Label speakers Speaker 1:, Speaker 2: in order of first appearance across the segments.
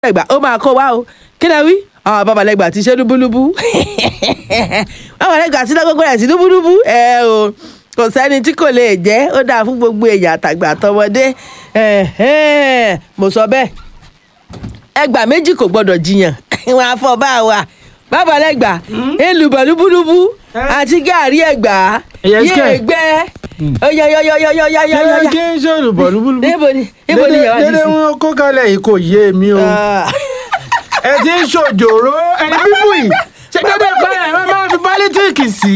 Speaker 1: ẹgbà ó máa kó wa o kí lẹ wí àwọn babalẹgbà ti ṣe lúbúlúbú babalẹgbà ti lọgọgọ rẹ sí lúbúlúbú ẹ o kò sẹ́ni tí kò lè jẹ́ ó dáa fún gbogbo èèyàn àtàgbà àtọmọdé ẹ̀hẹ́n, mo sọ bẹ́ẹ̀ ẹgbà méjì kò gbọdọ̀ jiyàn wọn á fọ bá wa babalẹgbà èlùbọ̀ lúbúlúbú àti gàárì ẹgbà
Speaker 2: Yes,
Speaker 1: yé
Speaker 2: kẹ̀.
Speaker 1: gbẹ ọyọyọyọyọyọyọyọ
Speaker 2: kí n ṣe olùbọ̀ lúbúlúbú.
Speaker 1: níbo ni níbo ni yàrá
Speaker 2: dédé
Speaker 1: yìí sí.
Speaker 2: wọn kó kalẹ̀ yìí kò yé mi o. ẹ ti ń ṣòjòrò ẹni bíbù yìí ṣé dédé ìpínlẹ̀ ẹ máa fi pálítíìkì sí.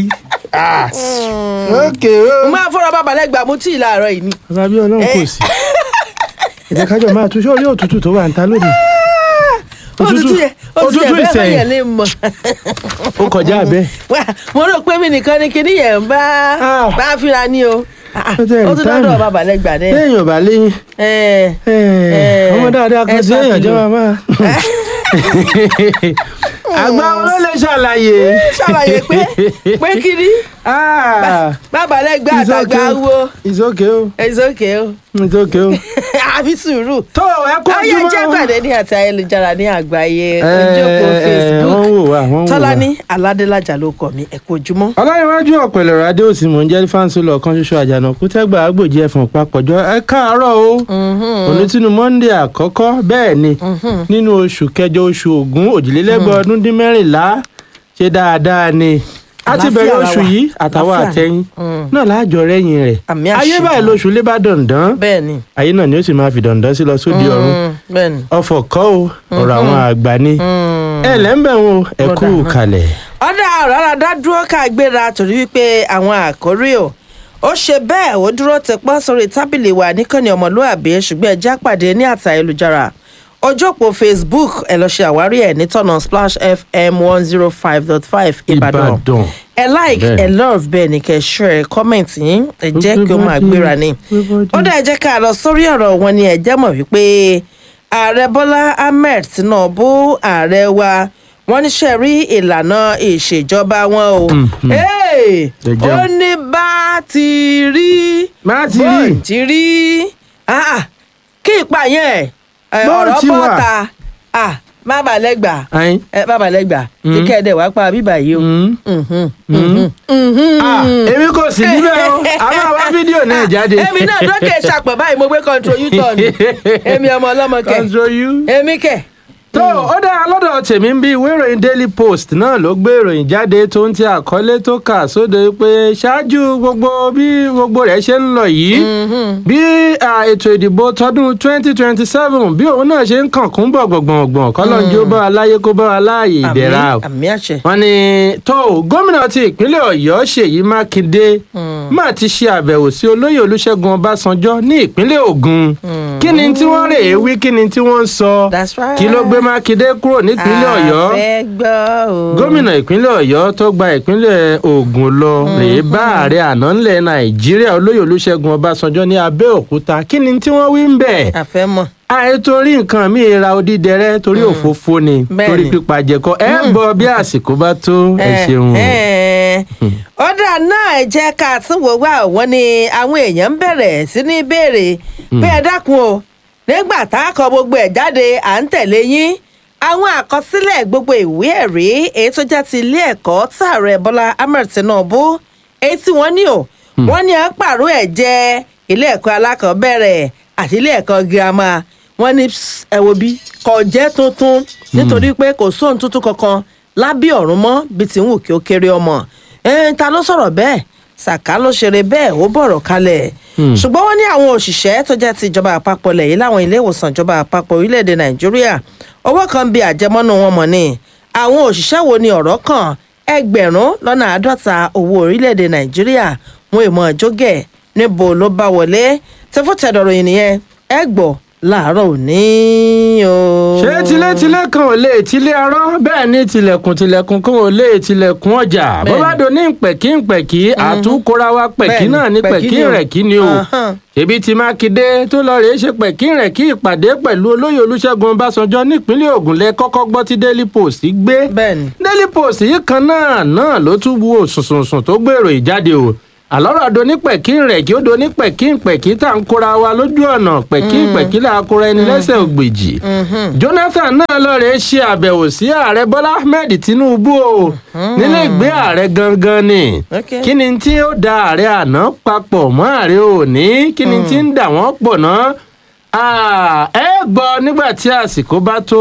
Speaker 2: ókè o.
Speaker 1: mo máa fọ́ra babalẹ́gbà mú tí ì láàárọ̀ yìí ni.
Speaker 2: bàbá bí ọlọ́run kò sí. ẹ jẹ́ kájọ máa tún sórí òtútù tó wà ń ta lónìí.
Speaker 1: òtútù yẹ òtútù yẹ bẹ́ẹ̀
Speaker 2: ìsẹ̀yìn.
Speaker 1: yẹn lè mọ̀.
Speaker 2: ó kọjá bẹ́ẹ̀.
Speaker 1: Wá, mo rò pé mi nìkan ni kinní yẹn ń bá
Speaker 2: Ah.
Speaker 1: bá fíra ní o. Ah,
Speaker 2: Ó tẹ̀
Speaker 1: ó tún
Speaker 2: táìmù.
Speaker 1: lọ́dọ̀ babalẹ́gbà dẹ́.
Speaker 2: téèyàn bá léyìn.
Speaker 1: Ẹ,
Speaker 2: Eh,
Speaker 1: Eh,
Speaker 2: ọmọ dáadáa kan sí
Speaker 1: extra
Speaker 2: èèyàn jẹ́
Speaker 1: kilo.
Speaker 2: màmá. àgbà wọn ló lè ṣàlàyé.
Speaker 1: ṣàlàyé pé pé kinní
Speaker 2: Ah,
Speaker 1: babalẹ́gbà
Speaker 2: it's
Speaker 1: àtàgbà
Speaker 2: okay.
Speaker 1: wo
Speaker 2: it's okay o
Speaker 1: it's okay o
Speaker 2: it's okay o.
Speaker 1: àfi sùúrù.
Speaker 2: tó ẹ kó
Speaker 1: ayé
Speaker 2: ojúmọ́.
Speaker 1: jẹ́ pàdé ní àti ayélujára ní àgbáyé
Speaker 2: Eh,
Speaker 1: ojókòó
Speaker 2: eh,
Speaker 1: Facebook
Speaker 2: wọ́n wò wá wọ́n wò wá.
Speaker 1: Tọ́lání Aládélájà ló kọ mi ẹ kú ojúmọ́.
Speaker 2: ọlọ́rinwájú ọ̀pẹ̀lẹ̀ rádé òsì mò ń jẹ́ fáńsì lọ kan ṣoṣo àjànàkú tẹ́gbà àgbòjì ẹ̀fọ̀n papọ̀jọ́ ẹ káàárọ̀ o onítìnú monday àkọ́kọ́ bẹ́ẹ̀ ni nínú oṣù kẹjọ oṣù ògún òjìlélẹ́gbẹ̀ ọdún dín mẹ́rìnlá ṣe dáadáa ni a ti
Speaker 1: Àlàáfíà
Speaker 2: bẹ̀rẹ̀
Speaker 1: la
Speaker 2: oṣù
Speaker 1: wà.
Speaker 2: yìí àtàwọn
Speaker 1: Àlàáfíà ni.
Speaker 2: àtẹ̀yìn
Speaker 1: Mm.
Speaker 2: náà láàjọ rẹ́yìn rẹ̀
Speaker 1: Àmì
Speaker 2: ayé
Speaker 1: àṣẹ.
Speaker 2: báyìí lóṣù lé bá dandan
Speaker 1: bẹ́ẹ̀ ni
Speaker 2: ayé náà ni ó sì máa fi dandan sí lọ sóde ọ̀run
Speaker 1: Mm, bẹ́ẹ̀ ni.
Speaker 2: ọ̀fọ̀ kọ́ o ọ̀rọ̀ àwọn àgbà ni
Speaker 1: Mm.
Speaker 2: ẹ lẹ́ńbẹ̀ wọn ẹ kú
Speaker 1: Lọ́dà náà.
Speaker 2: kalẹ̀.
Speaker 1: ọ̀dà rárá dá dúró ká gbéra torí wípé àwọn àkórí o ó ṣe bẹ́ẹ̀ ó dúró tẹpọ́n sórí tábìlì wa níkànnì ọmọlúàbí ṣùgbọ́n ẹjẹ́ àpàdé ní àtà ayélujára ojú òpó Facebook ẹ lọ ṣe àwárí ẹ̀ nítọ̀nà Splash FM one zero five dot five Ìbàdàn
Speaker 2: Ìbàdàn.
Speaker 1: ẹ like
Speaker 2: Bẹ́ẹ̀.
Speaker 1: ẹ love bẹ́ẹ̀ ni kẹ́ share comment yín ẹ jẹ́ kí ó máa gbéra ni ó dẹ̀ jẹ́ ká lọ sórí ọ̀rọ̀ wọn ni ẹ jẹ́ mọ̀ wípé ààrẹ bọ́lá ahmed tinubu ààrẹ wa wọ́n níṣẹ́ rí ìlànà ìṣèjọba wọn o Hey!
Speaker 2: Ẹ jẹun.
Speaker 1: ó ní bá ti rí
Speaker 2: Bá ti rí.
Speaker 1: bó ti rí Ah, ah. kí ìpààyàn ẹ̀
Speaker 2: Bó
Speaker 1: ọ̀rọ̀
Speaker 2: ti wà.
Speaker 1: bọ́ta Ah, má bà lẹ́gbàá
Speaker 2: Ayin.
Speaker 1: ẹ bàbá lẹ́gbàá tí kẹ́ẹ̀dẹ̀ wá pa bíbà yìí o.
Speaker 2: Mm.
Speaker 1: Mhm, mhm, mhm.
Speaker 2: Ah, èmi kò sí níbẹ̀ o a máa wá fídíò náà jáde.
Speaker 1: èmi náà dókè ṣàpọ̀ báyìí mo gbé control u-turn èmi ọmọ ọlọ́mọ kẹ̀
Speaker 2: control you.
Speaker 1: èmi kẹ̀.
Speaker 2: tó ó dára lọ́dọ̀ tèmi ń bí ìwé ìròyìn daily post náà ló gbé ìròyìn jáde tó ń ti àkọlé tó kà sóde pé ṣáájú gbogbo bí gbogbo rẹ̀ ṣe ń lọ yìí bí à, ètò ìdìbò tọdún 2027 bí òun náà ṣe ń kàn kún bọ̀ gbọ̀ngbọ̀ngbọ̀n kọ́lọ́njú bá wa láyé kó bá wa láàyè ìdẹ̀ra o
Speaker 1: àmì àmì àṣẹ.
Speaker 2: wọ́n ní tó gómìnà ti ìpínlẹ̀ ọ̀yọ́ ṣèyí mákindé máa ti ṣe àbẹ̀wò sí olóyè olúṣẹ́gun ọbásanjọ́ ní ìpínlẹ̀ ògùn kí ni tí wọ́n rè é wí kí ni tí wọ́n ń sọ
Speaker 1: That's right.
Speaker 2: kí ló gbé mákindé kúrò nípínlẹ̀ ọ̀yọ́
Speaker 1: àfẹ́ gbọ́ o.
Speaker 2: gómìnà ìpínlẹ̀ ọ̀yọ́ tó gba ìpínlẹ̀ ògùn lọ rèé bá ààrẹ àná ńlẹ̀ nàìjíríà olóyè olúṣẹ́gun ọbásanjọ́ ní abẹ́òkúta kí ni tí wọ́n wí ń bẹ̀
Speaker 1: àfẹ́ mọ̀.
Speaker 2: àìtorí nǹkan mi ra odídẹrẹ torí òfófó ni
Speaker 1: Bẹ́ẹ̀ni.
Speaker 2: torí pípa jẹkọ ẹ bọ bí àsìkò bá tó ẹ ṣeun.
Speaker 1: ọ̀dà náà ẹ jẹ́ ká tún wò wá wọ́n ní àwọn èèyàn ń bẹ̀rẹ̀ sí ní béèrè pé ẹ dákun o nígbà tá a kọ gbogbo ẹ̀ jáde à ń tẹ̀lé yín àwọn àkọsílẹ̀ gbogbo ìwé ẹ̀rí èyí tó jẹ́ ti ilé ẹ̀kọ́ tààrẹ Bọ́lá Ahmed Tinubu èyí tí wọ́n ní o wọ́n ní à ń pààrọ̀ ẹ̀ jẹ́ ilé ẹ̀kọ́ alákọ̀ọ́bẹ̀rẹ̀ àti ilé ẹ̀kọ́ girama wọ́n ní "Psst, ẹ wo bí kò jẹ́ tuntun nítorí pé kò sóhun tuntun kankan lábẹ́ ọ̀run mọ́ bíi ti ń wù kí ó kéré ọmọ ẹ̀ẹ́n ta ló sọ̀rọ̀ bẹ́ẹ̀ Sàká ló ṣeré bẹ́ẹ̀ ó bọ̀rọ̀ kalẹ̀ ṣùgbọ́n wọ́n ní àwọn òṣìṣẹ́ tó jẹ́ ti ìjọba àpapọ̀ lẹ̀ láwọn ilé ìwòsàn ìjọba àpapọ̀ orílẹ̀-èdè Nàìjíríà owó kan bí àjẹmọ́nú wọn mọ̀ ni àwọn òṣìṣẹ́ wo ni ọ̀rọ̀ kàn ẹgbẹ̀rún lọ́nà àádọ́ta owó orílẹ̀-èdè Nàìjíríà wọn èèmọ̀ jógẹ̀ níbo ló bá wọlé tẹfọ́tẹ̀dọ̀rọ̀ yìí nìyẹn ẹ gbọ́ láàárọ̀ òní o.
Speaker 2: ṣé tilétilé kan ò lè tilé arọ́ bẹ́ẹ̀ ni tilẹ̀kùn tilẹ̀kùn kan ò lè tilẹ̀kùn ọjà bó
Speaker 1: Bẹ́ẹ̀ni.
Speaker 2: bá do ní pẹ̀kí pẹ̀kí àtúnkóra wa pẹ̀kí
Speaker 1: Bẹ́ẹ̀ni,
Speaker 2: náà ní
Speaker 1: pẹ̀kí
Speaker 2: pẹ̀kí
Speaker 1: ni o.
Speaker 2: rẹ̀ kí ni o
Speaker 1: Ahán.
Speaker 2: ṣebí ti mákindé tó lọ rèé ṣe pẹ̀kí rẹ̀ kí ìpàdé pẹ̀lú olóyè olúṣẹ́gun ọbásanjọ́ nípínlẹ̀ ògùn lẹ kọ́kọ́ gbọ́ tí daily post gbé
Speaker 1: bẹ́ẹ̀ni
Speaker 2: daily post yìí kan náà náà ló tún wo sùnsùnsùn tó gbèrò ìjáde o àlọ́rọ̀ donípẹ̀kí rẹ̀ kí ó donípẹ̀kí pẹ̀kí tá à ń kóra wa lójú ọ̀nà pẹ̀kí pẹ̀kí là á kóra ẹni lẹ́sẹ̀ ògbèjì. jonathan náà lọ́ọ̀rẹ́ ṣe àbẹ̀wò sí ààrẹ bọ́lá ahmed tinubu o nílé ìgbé ààrẹ gangan ni
Speaker 1: Okay.
Speaker 2: kí ni tí ó da ààrẹ àná papọ̀ mọ́ ààrẹ òní kí ni tí ń dà wọ́n pọ̀ náà Ah, ẹ gbọ́ nígbà tí àsìkò bá tó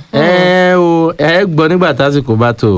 Speaker 2: ẹ o ẹ gbọ́ nígbà tí àsìkò bá tó.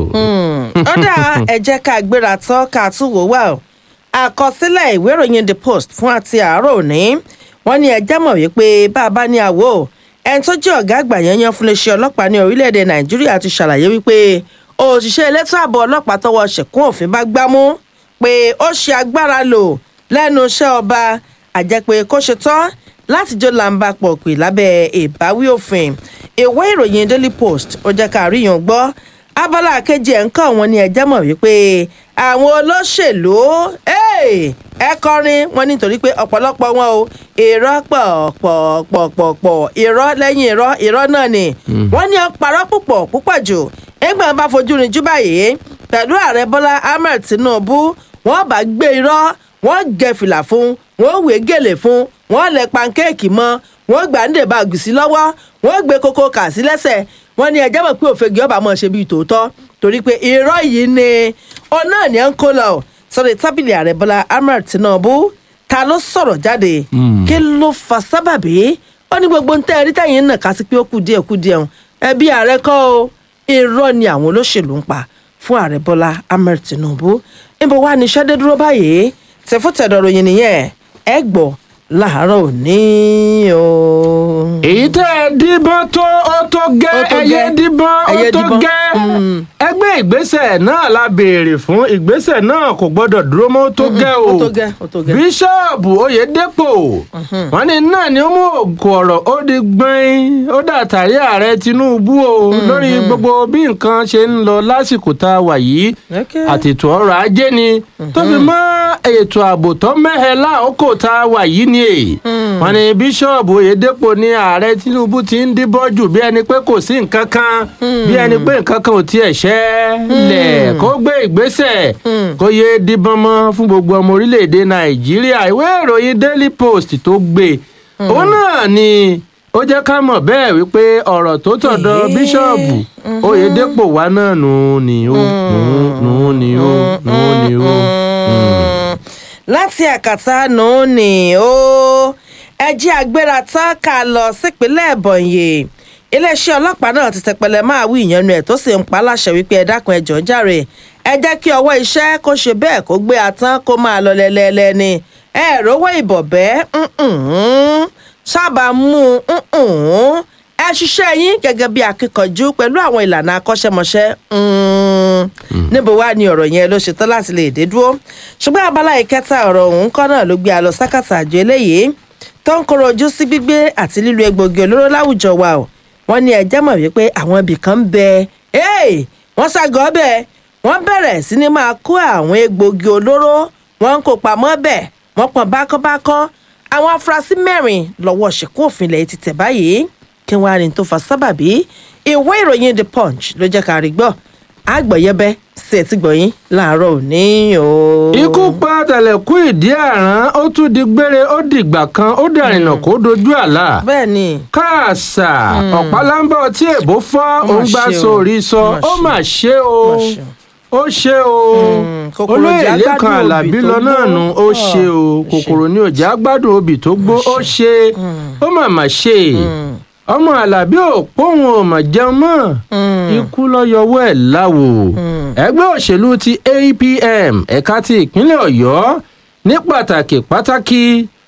Speaker 1: ó dà ẹ jẹ́ ká gbéra tán ká tún wò wá o àkọsílẹ̀ ìwé ìròyìn the post fún àti àárọ̀ òní wọ́n ní ẹjẹ́ mọ̀ wípé bá a bá ní àwò ẹni tó jẹ́ ọ̀gá àgbà yanyan fún iléeṣẹ́ ọlọ́pàá ní orílẹ̀-èdè nàìjíríà ti ṣàlàyé wípé òṣìṣẹ́ elétò ààbò ọlọ́pàá tọwọ́ ṣẹ̀kún òfin bá gbámú pé ó ṣe agbára lò lẹ́nu iṣẹ́ ọba àjẹpé kó ṣe tán láti jó làǹbà pọ̀ pè lábẹ́ ìbáwí òfin ìwé ìròyìn daily post ó jẹ́ ká rí yàn gbọ́ abala kejì ẹ̀ ń kọ́ wọn ní ẹjẹ́ mọ̀ wípé àwọn olóṣèlú hey, ẹ kọrin wọn nítorí pé ọ̀pọ̀lọpọ̀ wọn o irọ́ pọ̀ pọ̀ pọ̀ pọ̀ pọ̀ irọ́ lẹ́yìn irọ́ irọ́ náà ni wọ́n ní ọ̀parọ́ púpọ̀ púpọ̀ jù ẹgbẹ́ bá fojú rinjú báyìí pẹ̀lú ààrẹ bọ́lá ahmed tinubu wọ́n bá gbé irọ́ wọ́n gẹ fìlà fún wọ́n wé gèlè fún wọ́n lẹ pankéèkì mọ́ wọ́n gbà ń dèbà gùsí lọ́wọ́ wọ́n gbé kókó kà sí lẹ́sẹ̀ wọ́n ní ẹjẹ́ mọ̀ pé òfegè ọba mọ̀ ṣe bíi tòótọ́ torí pé irọ́ yìí ni ọ náà ní ẹ̀ ń kó lọ sọ̀rọ̀ tábìlì ààrẹ bọ́lá ahmed tinubu ta ló sọ̀rọ̀ jáde kí ló fa sábàbí ó ní gbogbo ntẹ́ ẹ̀rí tẹ̀yìn náà ká sí pé ó kù díẹ̀ kù díẹ̀ hàn ẹbí ààrẹ kọ́ o irọ́ ni àwọn olóṣèlú ń pa fún ààrẹ bọ́lá ahmed tinubu níbo wá ní iṣẹ́ dé dúró báyìí tẹ̀fọ́tẹ̀dọ̀ ròyìn nìyẹn ẹ gbọ́ láàárọ̀ òní o.
Speaker 2: èyí tẹ́ ẹ díbọ́n tó ó tó gẹ́
Speaker 1: Ó tó
Speaker 2: ẹyẹ
Speaker 1: gẹ́.
Speaker 2: díbọ́n ó
Speaker 1: Ẹyẹ
Speaker 2: tó
Speaker 1: díbọ́n.
Speaker 2: gẹ́
Speaker 1: Mm.
Speaker 2: ẹgbẹ́ ìgbésẹ̀ náà la béèrè fún ìgbésẹ̀ náà kò gbọ́dọ̀ dúró mọ́ ó tó gẹ́ o
Speaker 1: ó tó gẹ́ ó tó gẹ́.
Speaker 2: bíṣọ́ọ̀bù oyèdèpọ̀ wọ́n ní náà ni ó mú ògùn ọ̀rọ̀ ó di gbọ́n ó dàtàrí ààrẹ tinubu o lórí gbogbo bí nǹkan ṣe ń lọ lásìkò tá a wà yìí
Speaker 1: Okay.
Speaker 2: àti ètò ọrọ̀ ajé ni tó fi mọ́ ètò ààbò tó mẹ́hẹ láòkò tá a wà yìí ni èyí wọ́n ní bíṣọ́ọ̀bù oyèdèpọ̀ ní ààrẹ tinubu ti ń díbọ́ jù bí ẹni pé kò sí nǹkan kan bí ẹni pé nǹkan kan ò tiẹ̀ ṣẹlẹ̀ kó gbé ìgbésẹ̀ kó yé díbọ́n mọ́ fún gbogbo ọmọ orílẹ̀-èdè nàìjíríà ìwé ìròyìn daily post tó gbé òun náà ni ó jẹ́ ká mọ̀ bẹ́ẹ̀ wípé ọ̀rọ̀ tó tọ̀dọ̀
Speaker 1: Èé.
Speaker 2: bíṣọ́ọ̀bù oyèdèpọ̀ wa náà nù ún ni ó nù ún nù ún ni ó nù ún ni ó.
Speaker 1: láti àkàtà nù ní ó ẹjẹ́ agbéra tán ká lọ sípínlẹ̀ ẹ̀bọ̀nyè iléeṣẹ́ ọlọ́pàá náà ti tẹpẹlẹ máa wí ìyẹnu ẹ̀ tó sì ń pa á láṣẹ wípé ẹ dákun ẹ jọ̀ọ́ jàre ẹ jẹ́ kí ọwọ́ iṣẹ́ kó ṣe bẹ́ẹ̀ kó gbé atán kó máa lọ lẹ́lẹ́lẹ́ ni ẹ rówó ìbọ̀bẹ́ ǹǹǹ, sábà mú un ẹ ṣiṣẹ́ yín gẹ́gẹ́ bí akíkanjú pẹ̀lú àwọn ìlànà akọ́ṣẹ́mọṣẹ́ ǹǹ. níbo wá ni ọ̀rọ̀ yẹn ló ṣetán láti lè dé dúró ṣùgbọ́n abala ìkẹta ọ̀rọ̀ ọ̀hún kọ́ náà ló gbé a lọ sákàtà àjọ eléyìí tó ń kóró ojú sí gbígbé àti lílo egbògi olóró láwùjọ wa o wọ́n ní ẹjẹ́ mọ̀ wípé àwọn ibì kan ń bẹ ẹ́ẹ̀ wọ́n ságọ́ bẹ́ẹ̀ wọ́n bẹ̀rẹ̀ sí ni máa kó àwọn egbògi olóró wọ́n ń kó pamọ́ bẹ́ẹ̀ wọ́n pọn bákọ́bákọ́ àwọn afurasí mẹ́rin lọ́wọ́ ṣìkú òfin ilẹ̀ ti tẹ̀ báyìí kí wọ́n á ní tó fa sábàbí ìwé ìròyìn the punch ló jẹ́ ká rí gbọ́ àgbọ̀yẹ́bẹ́ sí ẹtí gbọ̀yìn láàárọ̀ òní o.
Speaker 2: ikú pa tẹlẹkú ìdí àrán ó tún di gbére ó dìgbà kan ó dàrínà kó dojú àlà
Speaker 1: bẹ́ẹ̀ ni
Speaker 2: káàsà ọ̀pálábọ̀ tí èbó fọ́
Speaker 1: Ó mà
Speaker 2: òun gbà
Speaker 1: ṣe o.
Speaker 2: sórí sọ
Speaker 1: Ó
Speaker 2: ó
Speaker 1: mà
Speaker 2: mà ṣe o
Speaker 1: Ó mà ṣe o.
Speaker 2: ó ṣe o
Speaker 1: Mm, kòkòrò
Speaker 2: olóyè
Speaker 1: jẹ́
Speaker 2: lẹ́kan
Speaker 1: agbádùn
Speaker 2: alábí
Speaker 1: obì tó
Speaker 2: lọ náà
Speaker 1: gbó.
Speaker 2: nu ó ṣe o
Speaker 1: Ó ṣe.
Speaker 2: kòkòrò ní òjá gbádùn obì tó gbó ó ṣe ó mà mà ṣe ọmọ alábí ò póun ò mà jẹun mọ́ ikú lọ yọwọ́ ẹ̀ láwo ẹgbẹ́ òṣèlú ti apm ẹ̀ka ti ìpínlẹ̀ ọ̀yọ́ ní pàtàkì pàtàkì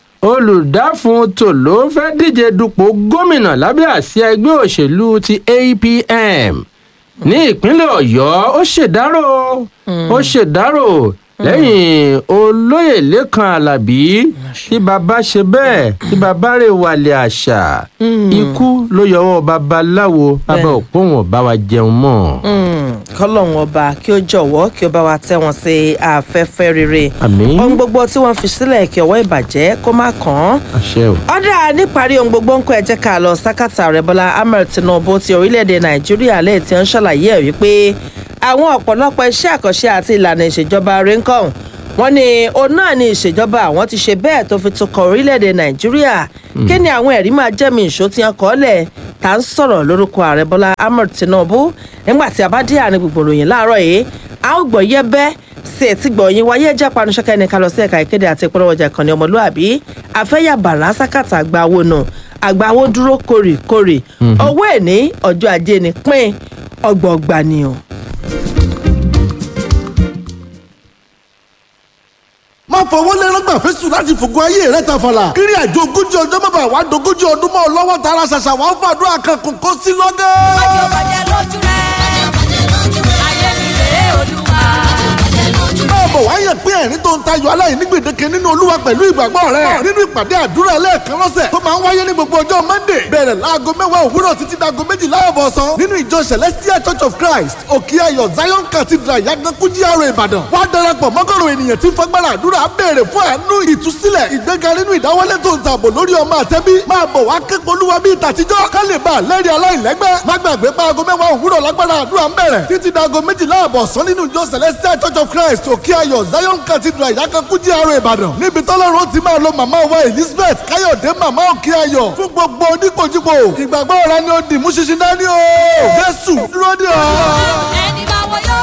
Speaker 2: olùdáfún tòló fẹ́ díje dupò gómìnà lábẹ́ àsíá ẹgbẹ́ òṣèlú ti apm ní ìpínlẹ̀ ọ̀yọ́ ó ṣèdárò ó ṣèdárò lẹ́yìn olóyè lẹ́kan alábí tí bàbá ṣe bẹ́ẹ̀ tí bàbá rẹ̀ wàlẹ̀ àṣà ikú ló yọwọ́ babaláwo bàbá òpóhùn ọ̀bá wa jẹun mọ́.
Speaker 1: kọ́lọ́hún ọba kí ó jọ̀wọ́ kí ó bá wa tẹ́ wọn sí afẹ́fẹ́ rere
Speaker 2: àmín
Speaker 1: ohun gbogbo tí wọ́n fi sílẹ̀ kí ọwọ́ ìbàjẹ́ kó má kàn án
Speaker 2: àṣẹ o.
Speaker 1: ọ̀dà níparí ohun gbogbo ń kọ́ ẹ jẹ́ ká lọ sákàtà rẹ̀ bọ́lá ahmed tinubu ti orílẹ̀-èdè nàìjíríà lẹ́yìn tí ó ń ṣàlàyé ẹ̀ wípé àwọn ọ̀pọ̀lọpọ̀ iṣẹ́ àkànṣe àti ìlànà ìṣèjọba rẹ̀ ń kọ́ wọ́n ní òun náà ni ìṣèjọba àwọn ti ṣe bẹ́ẹ̀ tó fi tukọ̀ orílẹ̀-èdè nàìjíríà kí ni àwọn ẹ̀rí máa jẹ́mi ìṣó tí wọ́n kọ́ lẹ̀ tá ń sọ̀rọ̀ lórúkọ ààrẹ bọ́lá ahmed tinubu nígbà tí a bá dé àárín gbogbo ìròyìn láàárọ̀ yìí a ó gbọ́ yẹ́bẹ́ sí etí gbọ̀nyìn wáyé ẹjẹ́ panuṣẹ́kẹ́ ní ká lọ sí ẹ̀ka ìkéde àti ìpolówó ọjà ìkànnì ọmọlúàbí afẹ́yà bàrà sákàtà àgbàwo nù àgbàwo dúró kórìkórì owó ẹ̀ ní ọjọ́ ajé ni pín ọgbọ̀ọ̀gbà ni o.
Speaker 3: má fọwọ́ lẹ́rán gbà fẹ́sùn láti fògùn ayé rẹ̀ tàfàlà. kiri àjò ogójì ọjọ́ bàbá wa dogójì ọdún mọ́ ọ lọ́wọ́ tara ṣàṣà wà ó fàdúrà kan kò kó sí lọ́gẹ́.
Speaker 4: Májò bàjẹ́ lójú rẹ̀. Ayé mi rèé olúwa.
Speaker 3: báwo wá yẹ pé ẹ̀rín tó ń tayọ aláìní gbèdéke nínú olúwa pẹ̀lú ìgbàgbọ́ rẹ̀ nínú ìpàdé àdúrà ẹlẹ́ẹ̀kan lọ́sẹ̀ tó máa ń wáyé ní gbogbo ọjọ́ monday bẹ̀rẹ̀ láago mẹ́wàá òwúrọ̀ títí dago méjìlá ọ̀bọ̀sán nínú ìjọ celestial church of christ òkè ayọ̀ zion cathedral yagankú GRA ìbàdàn wá darapọ̀ mọ́gọ́rùn ènìyàn tí fagbára àdúrà béèrè fún àánú ìtúsílẹ̀ ìgbéga nínú ìdáwọ́lé tó ń tààbò lórí ọmọ àtẹ́bí máa bọ̀ wá képo olúwa bíi tàtijọ́ ká lè bá a lẹ́rìí aláìlẹ́gbẹ́ má gbàgbé pa aago mẹ́wàá òwúrọ̀ lágbára àdúrà ń bẹ̀rẹ̀ títí dago méjìlá ọ̀bọ̀sán nínú ìjọ celestial church of christ òkè ayọ̀ zion cathedral ìyákankú GRA ìbàdàn níbi tọ́lọ́run ti máa lo màmá wa elizabeth káyọ̀dé màmá òkè ayọ̀ fún gbogbo oníkojúbo ìgbàgbọ́ ọ̀rá ni ó dì mú ṣinṣin dání o jésù dúró dè ọ́.
Speaker 4: Ẹni bá wọ yóò.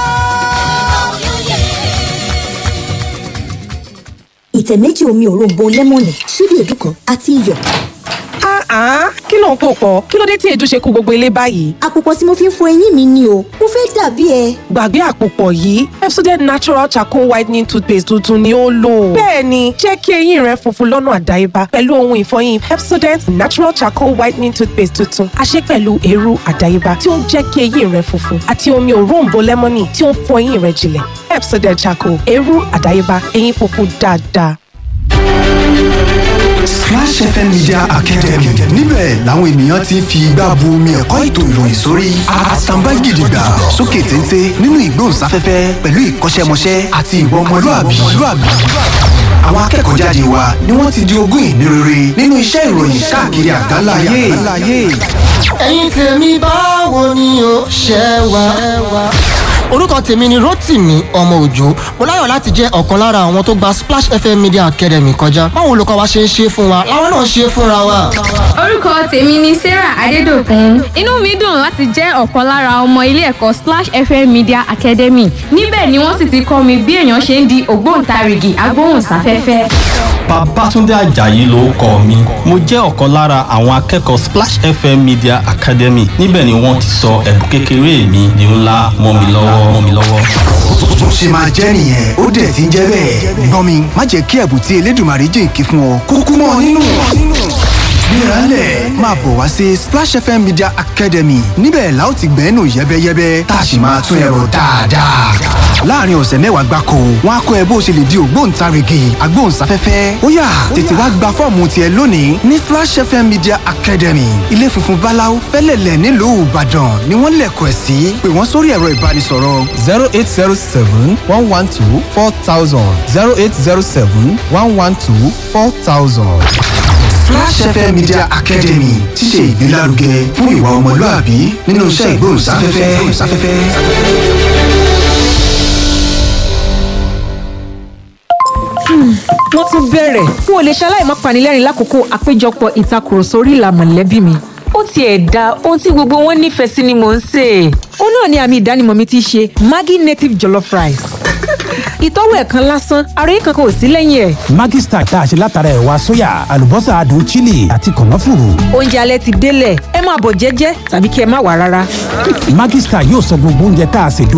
Speaker 5: ìtẹ̀ méjì omi òróǹbó lẹ́mọ̀nì ṣíbí èédú kan àti iyọ̀.
Speaker 6: Ah, kí ló ń pò pọ̀? Kí ló dé tí èédú ṣe kú gbogbo ilé báyìí?
Speaker 5: àpòpọ̀ tí mo fi ń fọ eyín mi ni o mo fẹ́ dàbí ẹ.
Speaker 6: Gbàgbé àpòpọ̀ yìí, Pepsodent Natural Charcoal Whitening Toothpaste tuntun ni ó lò. Bẹ́ẹ̀ni, jẹ́ kí eyín rẹ funfun lọ́nà àdáyébá pẹ̀lú ohun ìfọyín Pepsodent Natural Charcoal Whitening Toothpaste tuntun. A ṣe pẹ̀lú eérú àdáyébá tí ó ń jẹ́ kí eyín rẹ funfun àti omi òróǹbó lẹ́mọ́nì tí ó ń fọ eyín rẹ jinlẹ̀. Pepsodent Charcoal, eérú àdáyébá, eyín funfun dáadáa.
Speaker 7: Splash FM Media Academy níbẹ̀ làwọn ènìyàn ti ń fi igbá bu omi ẹ̀kọ́ ètò ìròyìn sórí àtàǹbá gidigba sókè téńté nínú ìgbóhùnsáfẹ́fẹ́ pẹ̀lú ìkọ́ṣẹ́mọṣẹ́ àti ìwà ọmọlúàbí. àwọn akẹ́kọ̀ọ́ jáde wa ni wọ́n ti di ogún ìní rere nínú iṣẹ́ ìròyìn káàkiri àgbáláyé.
Speaker 8: ẹ̀yin tèmi báwo ni o ṣe wà. orúkọ tèmi ni rotimi ọmọ òjò mo láyọ̀ láti jẹ́ ọ̀kan lára àwọn tó gba splash fm media academy kọjá báwo olùkọ́ wa ṣe ń ṣe fún wa làwọn náà ṣe fúnra wa.
Speaker 9: orúkọ tèmi ni sarah adédọkùn inú mi dùn láti jẹ́ ọ̀kan lára ọmọ ilé ẹ̀kọ́ splash fm media academy níbẹ̀ ni wọ́n sì ti kọ́ mi bí èèyàn ṣe ń di ògbóǹtarìgì agbóhùnsáfẹ́fẹ́.
Speaker 10: Babátúndé Àjàyí ló kọ mi. Mo jẹ́ ọ̀kan lára àwọn akẹ́kọ̀ọ́ Splash FM Media Academy. Níbẹ̀ ni wọ́n ti sọ ẹ̀bùn kékeré mi di ńlá mọ́ mi lọ́wọ́ mọ́ mi lọ́wọ́.
Speaker 7: bó ṣe máa jẹ́ nìyẹn ó dẹ̀ ti ń jẹ́ bẹ́ẹ̀. gbọ́n mi má jẹ́ kí ẹ̀bùn tí elédùnmarè jìnkí fún ọ kúkú mọ́ ọ nínú. gbéraálẹ̀ máa bọ̀ wá sí Splash FM Media Academy níbẹ̀ la ó ti gbẹ́nu yẹ́bẹ́yẹ́bẹ́ tá a sì máa tún ẹ̀rọ dáadáa. láàrin ọ̀sẹ̀ mẹ́wàá gbáko wọn á kọ́ ẹ bó ṣe lè di ògbóǹtarìgì agbóhùnsáfẹ́fẹ́ ó yá tètè wá gba fọ́ọ̀mù tiẹ̀ lónìí ní Splash FM Media Academy ilé funfun báláú fẹ́lẹ̀lẹ̀ nílùú Ìbàdàn ni wọ́n lẹ̀kọ̀ ẹ̀ sí pé wọ́n sórí ẹ̀rọ ìbánisọ̀rọ̀
Speaker 11: zero eight zero seven one one two four thousand zero eight zero seven one one two four thousand.
Speaker 7: Flash FM Media Academy ti ṣe ìgbélárugẹ fún ìwà ọmọlúàbí nínú iṣẹ́ ìgbóhùnsáfẹ́fẹ́.
Speaker 12: wọ́n tún bẹ̀rẹ̀ n ò lè ṣaláì má panilẹ́rìn lákòókò àpéjọpọ̀ ìtakùrọ̀sọ orí ìlà mọ̀lẹ́bí mi. ó tiẹ̀ da ohun tí gbogbo wọn nífẹ̀ẹ́ sí ni mò ń sè é. ó náà ni àmì ìdánimọ̀ mi ti ṣe Maggi native jollof rice. ìtọ́wò ẹ̀ kan lásán àròyé kankan ò sí lẹ́yìn ẹ̀.
Speaker 13: Maggi Star tá a ṣe látara ẹ̀wà sóyà àlùbọ́sà adùn chili àti kànáfùrù.
Speaker 12: oúnjẹ alẹ́ ti délẹ̀ ẹ máa bọ̀ jẹ́jẹ́ tàbí kí ẹ má wà rárá.
Speaker 13: Maggi Star yóò sọ gbogbo oúnjẹ tá a ṣe